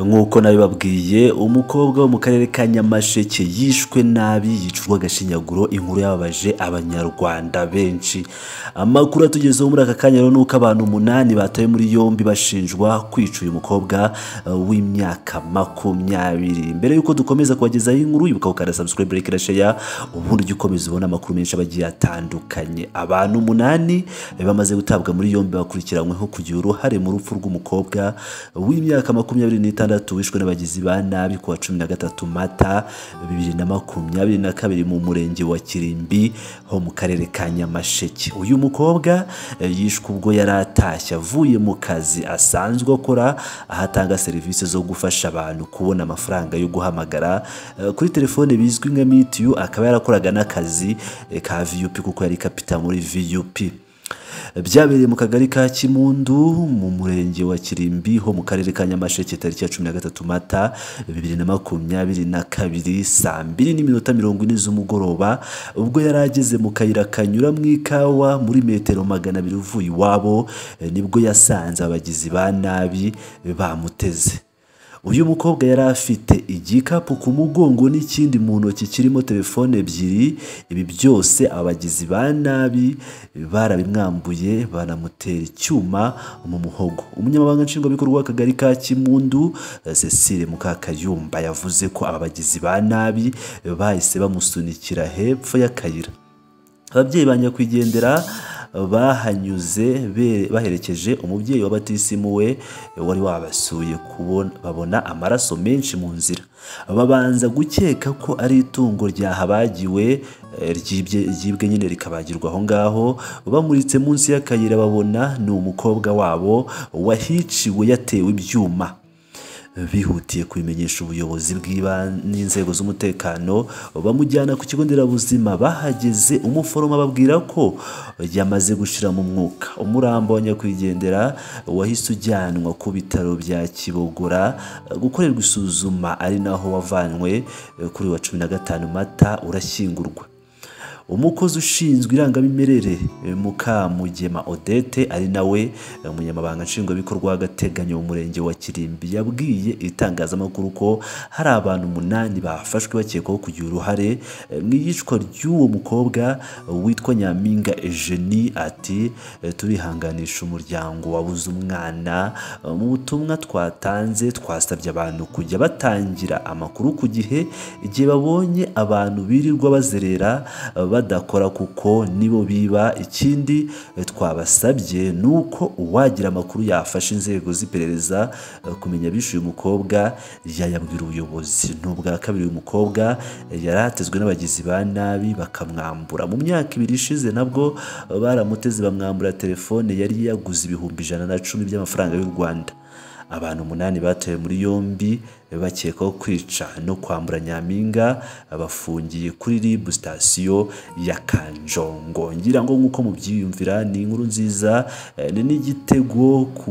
nk'uko nabibabwiye umukobwa wo mu karere ka nyamasheke yishwe nabi yicurwa agashinyaguro inkuru yababaje abanyarwanda benshi amakuru atugezeho muri aka kanya rero ni uko abantu umunani batawe muri yombi bashinjwa kwica uyu mukobwa uh, w'imyaka makumyabiri mbere y'uko dukomeza kubagezaho inkuru ibuka gukanda subscribe like na share ubundi ujye ukomeza ubona amakuru menshi aba agiye atandukanye abantu umunani eh, bamaze gutabwa muri yombi bakurikiranyweho kugira uruhare mu rupfu rw'umukobwa w'imyaka makumyabiri n'itandatu wishwe n'abagizi ba nabi ku wa cumi na gatatu mata bibiri na makumyabiri na kabiri mu murenge wa kirimbi ho mu karere ka nyamasheke uyu mukobwa eh, yishwe ubwo yari atashye avuye mu kazi asanzwe akora aho atanga serivisi zo gufasha abantu kubona amafaranga yo guhamagara eh, kuri telefone bizwi nka mitiyu akaba yarakoraga n'akazi eh, ka viyupi kuko yari kapita muri viyupi byabereye mu kagari ka kimundu mu murenge wa kirimbi ho mu karere ka nyamasheke tariki ya cumi na gatatu mata bibiri na makumyabiri na kabiri saa mbiri n'iminota mirongo ine z'umugoroba ubwo yari ageze mu kayira kanyura mu ikawa muri metero magana abiri uvuye iwabo eh, nibwo yasanze abagizi ba nabi bamuteze uyu mukobwa yari afite igikapu ku mugongo n'ikindi mu ntoki kirimo telefone ebyiri ibi byose abagizi ba nabi barabimwambuye banamutera icyuma mu muhogo umunyamabanga nshingwabikorwa w'akagari ka kimundu eh, cecile mukakayumba yavuze ko aba bagizi ba nabi bahise bamusunikira hepfo y'akayira ababyeyi ba nyakwigendera bahanyuze be- baherekeje umubyeyi wa batisimu we wari wabasuye kubona- babona amaraso menshi mu nzira babanza gukeka ko ari itungo ryahabagiwe eh, ryibye- ryibwe nyine rikabagirwa aho ngaho bamuritse munsi y'akayira babona ni umukobwa wabo wahiciwe yatewe ibyuma bihutiye kubimenyesha ubuyobozi bw'ibanze n'inzego z'umutekano bamujyana ku kigo nderabuzima bahageze umuforomo ababwira ko yamaze gushira mu mwuka umuramba wa nyakwigendera wahise ujyanwa ku bitaro bya kibogora gukorerwa isuzuma ari naho wavanywe kuri wa cumi na gatanu mata urashyingurwa umukozi ushinzwe irangamimerere eh, mukamugema odete ari nawe eh, umunyamabanga nshingwabikorwa w'agateganyo mu murenge wa kirimbi yabwiye itangazamakuru ko hari abantu umunani bafashwe bakekwaho kugira uruhare eh, mu iyicwa ry'uwo mukobwa eh, witwa nyampinga ejeni ati eh, turihanganisha umuryango wabuze umwana eh, mu butumwa twatanze twasabye abantu kujya batangira amakuru ku gihe igihe babonye abantu birirwa bazerera eh, badakora kuko nibo biba ikindi eh, twabasabye ni uko uwagira amakuru yafasha inzego z'iperereza eh, kumenya abishe uyu mukobwa yayabwira ubuyobozi ni ubwa kabiri uyu mukobwa eh, yari atezwe n'abagizi ba nabi bakamwambura mu myaka ibiri ishize nabwo eh, baramuteze bamwambura telefone yari yaguze ibihumbi ijana na cumi by'amafaranga y'u rwanda abantu umunani batawe muri yombi bakekwaho kwica no kwambura nyampinga bafungiye kuri rib sitasiyo ya kanjongo ngira ngo nk'uko mubyiyumvira ni inkuru nziza eh, ni n'igitego ku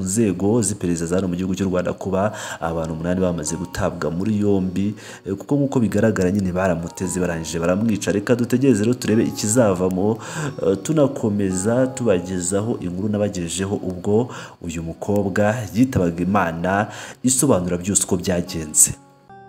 nzego z'iperereza za hano mu gihugu cy'u rwanda kuba abantu umunani bamaze gutabwa muri yombi eh, kuko nk'uko bigaragara nyine baramuteze barangije baramwica reka dutegereze rero turebe ikizavamo eh, tunakomeza tubagezaho inkuru nabagejejeho ubwo uyu mukobwa yitabaga imana isobanura byose uko byagenze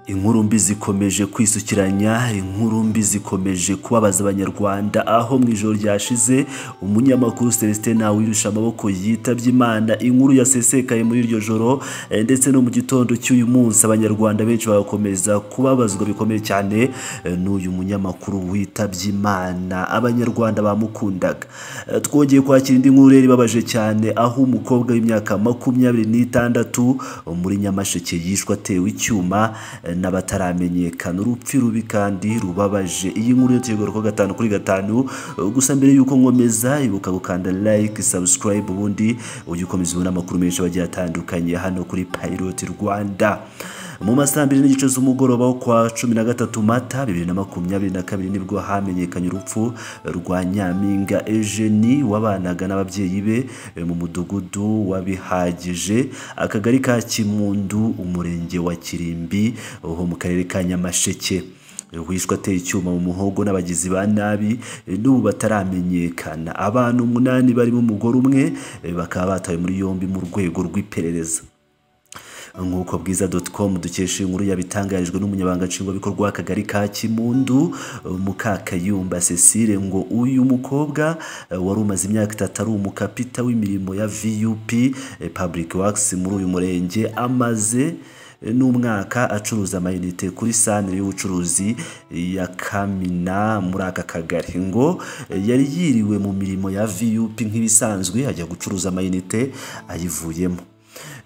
inkuru mbi zikomeje kwisukiranya inkuru mbi zikomeje kubabaza abanyarwanda aho mu ijoro ryashize umunyamakuru celestin nawirusha amaboko yitabye imana inkuru yasesekaye muri iryo joro eh, ndetse no mu gitondo cy'uyu munsi abanyarwanda benshi bagakomeza kubabazwa bikomeye cyane eh, n'uyu munyamakuru witabye imana abanyarwanda bamukundaga Eh, twongeye kwakira indi nkuru yari ibabaje cyane aho umukobwa w'imyaka makumyabiri n'itandatu muri nyamasheke yishwe atewe icyuma eh, n'abataramenyekana urupfu rubi kandi rubabaje iyi nkuru yatuyegura ko gatanu kuri gatanu eh, gusa mbere y'uko nkomeza ibuka gukanda like subscribe ubundi ujye ukomeza ubona amakuru menshi agiye atandukanye hano kuri pilot rwanda mu masaha mbiri n'igice z'umugoroba wo kwa cumi na gatatu mata bibiri na makumyabiri na kabiri nibwo hamenyekanye urupfu rwa nyampinga ejeni wabanaga n'ababyeyi be eh, mu mudugudu wabihagije akagari ka kimundu umurenge wa kirimbi ho mu karere ka nyamasheke wishwe ateye icyuma mu muhogo n'abagizi ba nabi eh, n'ubu bataramenyekana abantu umunani barimo umugore umwe eh, bakaba batawe muri yombi mu rwego rw'iperereza nk'uko bwiza doti komu dukesha iyi nkuru yabitangarijwe n'umunyabanga nshingwabikorwa w'akagari ka kimundu mukakayumba cecile ngo uyu mukobwa eh, wari umaze imyaka itatu ari umukapita w'imirimo ya vup eh, public works muri uyu murenge amaze eh, n'umwaka acuruza amayinite kuri sanire y'ubucuruzi ya kamina muri aka kagari ngo eh, yari yiriwe mu mirimo ya vup nk'ibisanzwe ajya gucuruza amayinite ayivuyemo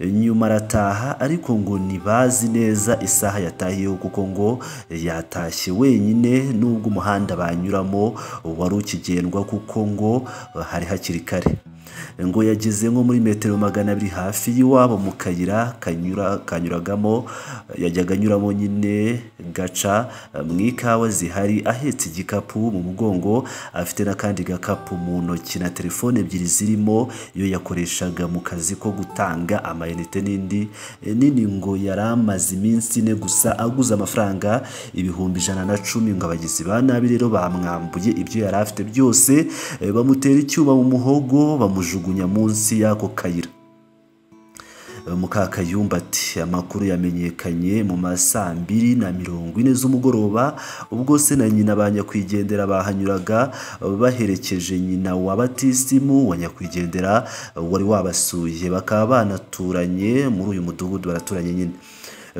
nyuma arataha ariko ngo ntibazi neza isaha yatahiyeho kuko ngo yatashye wenyine nubwo umuhanda banyuramo wari ukigendwa kuko ngo hari hakiri kare ngo yageze nko muri metero magana abiri hafi y'iwabo mu kayira kanyura kanyuragamo yajyaga anyuramo nyine gaca mu ikawa zihari ahetse igikapu mu mugongo afite n'akandi gakapu mu ntoki na telefone ebyiri zirimo iyo yakoreshaga mu kazi ko gutanga amayinite n'indi nini ngo yari amaze iminsi ine gusa aguze amafaranga ibihumbi ijana na cumi ngo abagizi ba nabi rero bamwambuye ibyo yari afite byose eh, bamutera icyuma mu muhogo bamujugunya munsi y'ako kayira mukakayumba ati amakuru yamenyekanye mu ma saa mbiri na mirongo ine z'umugoroba ubwo se na nyina ba nyakwigendera bahanyuraga baherekeje nyina wa batisimu wa nyakwigendera wari wabasuye bakaba banaturanye muri uyu mudugudu baraturanye nyine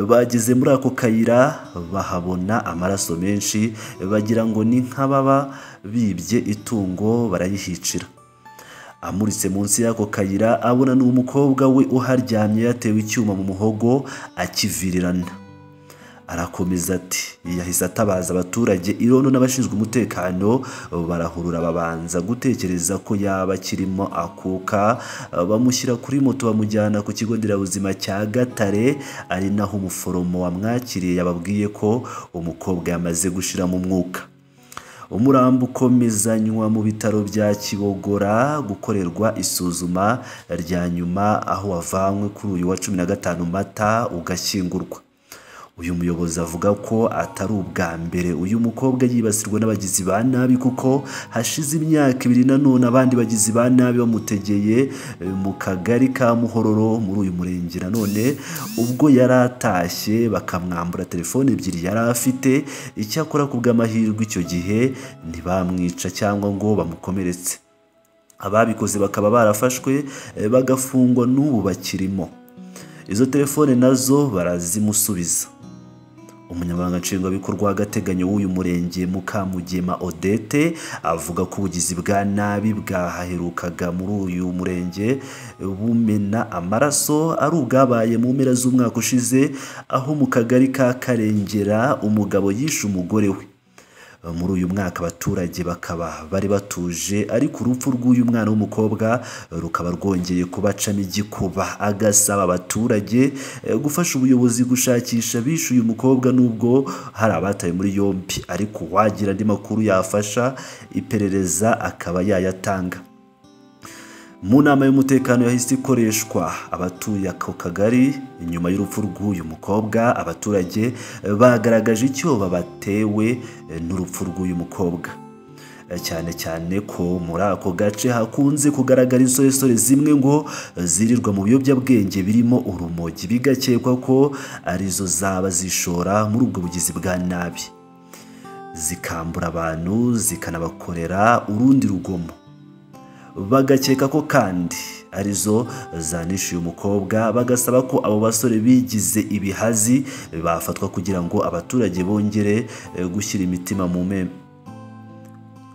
bageze muri ako kayira bahabona amaraso menshi bagira ngo ni nk'ababa bibye itungo barayihicira amuritse munsi y'ako kayira abona n'umukobwa we uharyamye yatewe icyuma mu muhogo akivirirana arakomeza ati yahise atabaza abaturage irondo n'abashinzwe umutekano barahurura babanza gutekereza ko yaba akirimo akuka bamushyira kuri moto bamujyana ku kigo nderabuzima cya gatare ari naho umuforomo wamwakiriye yababwiye ko umukobwa yamaze gushiramo umwuka umurambo ukomezanywa mu bitaro bya kibogora gukorerwa isuzuma rya nyuma aho wavanywe kuri uyu wa cumi na gatanu mata ugashyingurwa uyu muyobozi avuga ko atari ubwa mbere uyu mukobwa yibasirwa n'abagizi ba nabi kuko hashize imyaka ibiri nanone abandi bagizi ba nabi bamutegeye eh, mu kagari ka muhororo muri uyu murenge nanone ubwo yari atashye bakamwambura telefone ebyiri yari afite icyakora ku bw'amahirwe icyo gihe ntibamwica cyangwa ngo bamukomeretse ababikoze bakaba barafashwe eh, bagafungwa n'ubu bakirimo izo telefone nazo barazimusubiza umunyamabanga nshingwabikorwa w'agateganyo w'uyu murenge mukamugema odete avuga ko ubugizi bwa nabi bwahaherukaga muri uyu murenge bumena amaraso ari ubwabaye mu mpera z'umwaka ushize aho mu kagari ka karengera umugabo yishe umugore we muri uyu mwaka abaturage bakaba bari batuje ariko urupfu rw'uyu mwana w'umukobwa rukaba rwongeye kubacamo igikuba agasaba abaturage eh, gufasha ubuyobozi gushakisha bishe uyu mukobwa nubwo hari abataye muri yombi ariko uwagira andi makuru yafasha iperereza akaba yayatanga mu nama y'umutekano yahise ikoreshwa abatuye ako kagari nyuma y'urupfu rw'uyu mukobwa abaturage bagaragaje icyo babatewe n'urupfu rw'uyu mukobwa cyane cyane ko muri ako gace hakunze kugaragara insoresore zimwe ngo zirirwa mu biyobyabwenge birimo urumogi bigakekwa ko arizo zaba zishora muri ubwo bugizi bwa nabi zikambura abantu zikanabakorera urundi rugomo bagakeka ko kandi arizo zanishyuye umukobwa bagasaba ko abo basore bigize ibihazi bafatwa kugira ngo abaturage bongere eh, gushyira imitima mu meme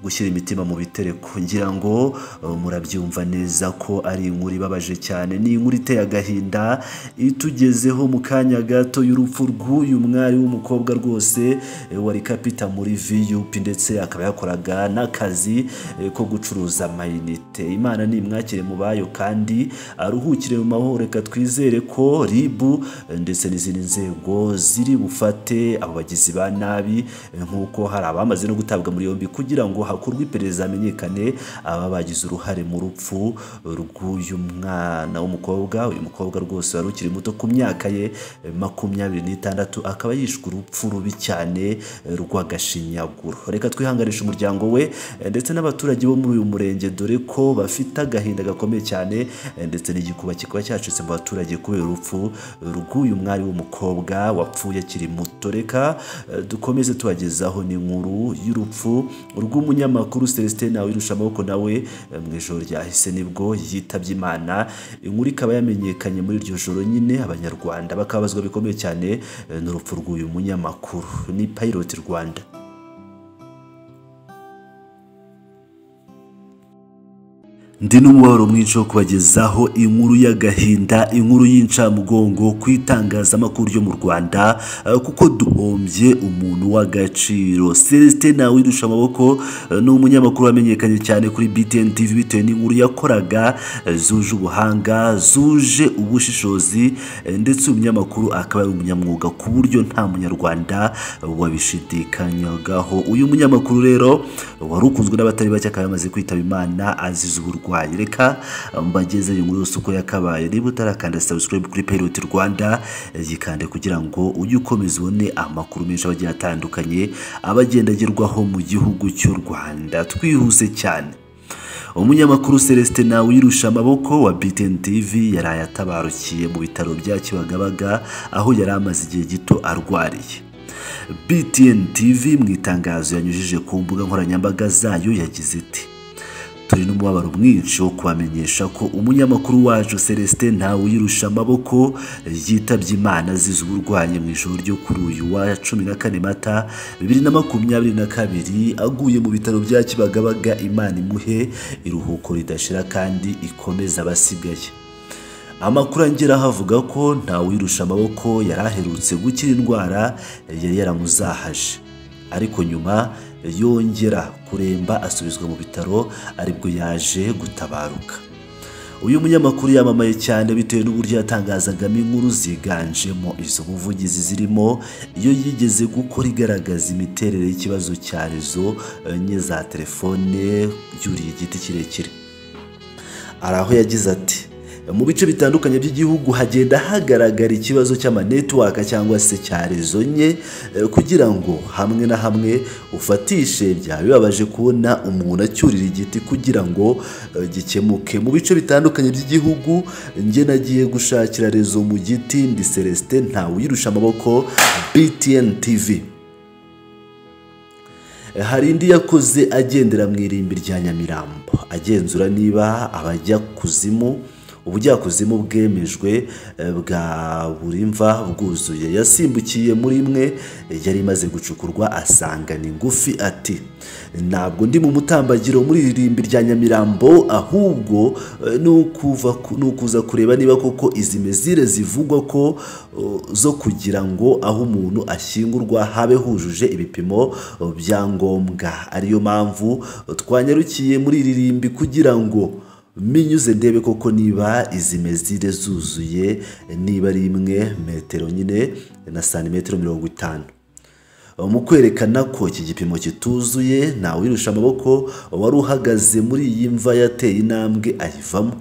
gushyira imitima mu bitereko ngira ngo eh, murabyumva neza ko ari inkuru ibabaje cyane ni inkuru iteye agahinda itugezeho mu kanya gato y'urupfu rw'uyu mwari w'umukobwa rwose eh, wari kapita muri vup ndetse akaba yakoraga n'akazi eh, ko gucuruza amayinite imana nimwakire mu bayo kandi aruhukire mu mahoro reka twizere ko ribu eh, ndetse n'izindi nzego ziri bufate abo bagizi ba nabi eh, nk'uko hari abamaze no gutabwa muri yombi kugira ngo hakorwa iperereza hamenyekane aba bagize uruhare mu rupfu rw'uyu mwana w'umukobwa uyu mukobwa rwose wari ukiri muto ku myaka ye eh, makumyabiri n'itandatu akaba yishwe urupfu rubi cyane eh, rw'agashinyaguro reka twihanganishe umuryango we eh, ndetse n'abaturage bo muri uyu murenge dore ko bafite agahinda gakomeye cyane eh, ndetse n'igikuba kikaba cyacitse mu baturage kubera urupfu rw'uyu mwari w'umukobwa wapfuye akiri muto reka eh, dukomeze tubagezaho n'inkuru y'urupfu rw'umunyamakuru Celestin Nawirusha amaboko nawe eh, mu ijoro ryahise nibwo yitabye Imana inkuru ikaba yamenyekanye muri iryo joro nyine abanyarwanda bakabazwa bikomeye cyane eh, n'urupfu rw'uyu munyamakuru ni Pilot Rwanda ndi n'umubabaro mwinshi wo kubagezaho inkuru y'agahinda inkuru y'incamugongo ku itangazamakuru ryo mu rwanda eh, kuko duhombye umuntu w'agaciro celestin nawirusha amaboko eh, ni umunyamakuru wamenyekanye cyane kuri btn tv bitewe n'inkuru yakoraga eh, zuje ubuhanga zuje ubushishozi eh, ndetse uyu munyamakuru akaba ari umunyamwuga ku buryo nta munyarwanda wabishidikanyagaho uyu munyamakuru rero wari ukunzwe n'abatari bake akaba yamaze kwitaba imana azize uburwayi reka mbagezeyo inkuru yose uko yakabaye niba utarakanda subscribe kuri Pilot Rwanda eh, yikande kugira ngo ujye ukomeza ubone amakuru menshi abagiye atandukanye abagendagerwaho mu gihugu cy'u Rwanda twihuse cyane umunyamakuru celestin nawirusha amaboko wa btn tv yari yatabarukiye mu bitaro bya kibagabaga aho yari amaze igihe gito arwariye btn tv mu itangazo yanyujije ku mbuga nkoranyambaga zayo yagize iti turi n'umubabaro mwinshi wo kubamenyesha ko umunyamakuru wacu celestin ntawuyirusha amaboko yitabye imana azize uburwayi mu ijoro ryo kuri uyu wa cumi na kane mata bibiri na makumyabiri na kabiri aguye mu bitaro bya kibagabaga imana imuhe iruhuko ridashira kandi ikomeza abasigaye amakuru angeraho avuga ko ntawuyirusha amaboko yari aherutse gukira indwara yari yaramuzahaje ariko nyuma yongera kuremba asubizwa mu bitaro aribwo yaje gutabaruka uyu munyamakuru yamamaye cyane bitewe n'uburyo yatangazagamo inkuru ziganjemo izo buvugizi zirimo iyo yigeze gukora igaragaza imiterere y'ikibazo cya rezo enye za telefone yuriye igiti kirekire hari aho yagize ati mu bice bitandukanye by'igihugu hagenda hagaragara ikibazo cy'amanetiwaka cyangwa se cya rezo nke eh, kugira ngo hamwe na hamwe ufatishe byaba bibabaje kubona umuntu acyurira igiti kugira ngo eh, gikemuke mu bice bitandukanye by'igihugu njye nagiye gushakira rezo mu giti ndi celestin ntawuyirusha amaboko btn tv hari indi yakoze agendera mu irimbi rya nyamirambo agenzura niba abajya kuzimu ubujyakuzimu bwemejwe eh, bwa buri mva bwuzuye yasimbukiye muri imwe eh, yari imaze gucukurwa asanga ni ngufi ati ntabwo ndi mu mutambagiro muri iri rimbi rya nyamirambo ahubwo eh, ni ukuva ku- ni ukuza kureba niba koko izi mezire zivugwa ko oh, zo kugira ngo aho umuntu ashyingurwa habe hujuje ibipimo oh, bya ngombwa ariyo mpamvu oh, twanyarukiye muri iri rimbi kugira ngo minyuze ndebe koko niba izi mezire zuzuye niba ari imwe metero nyine na santimetero mirongo itanu mu kwerekana ko iki gipimo kituzuye ntawirusha amaboko wari uhagaze muri iyi mva yateye intambwe ayivamo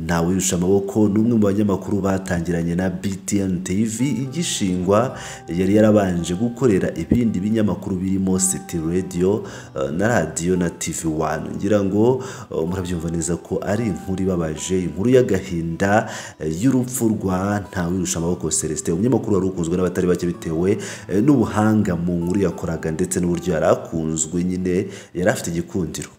ntawirusha amaboko ni umwe mu banyamakuru batangiranye na btn tv igishingwa yari yarabanje gukorera ibindi binyamakuru birimo city radio eh, na radio na tv 1 ngira ngo eh, murabyumva neza ko ari inkuru ibabaje inkuru y'agahinda eh, y'urupfu rwa ntawirusha amaboko celestin umunyamakuru wari ukunzwe n'abatari bake bitewe eh, n'ubuhanga mu nkuru yakoraga ndetse n'uburyo yari akunzwe nyine yari afite igikundiro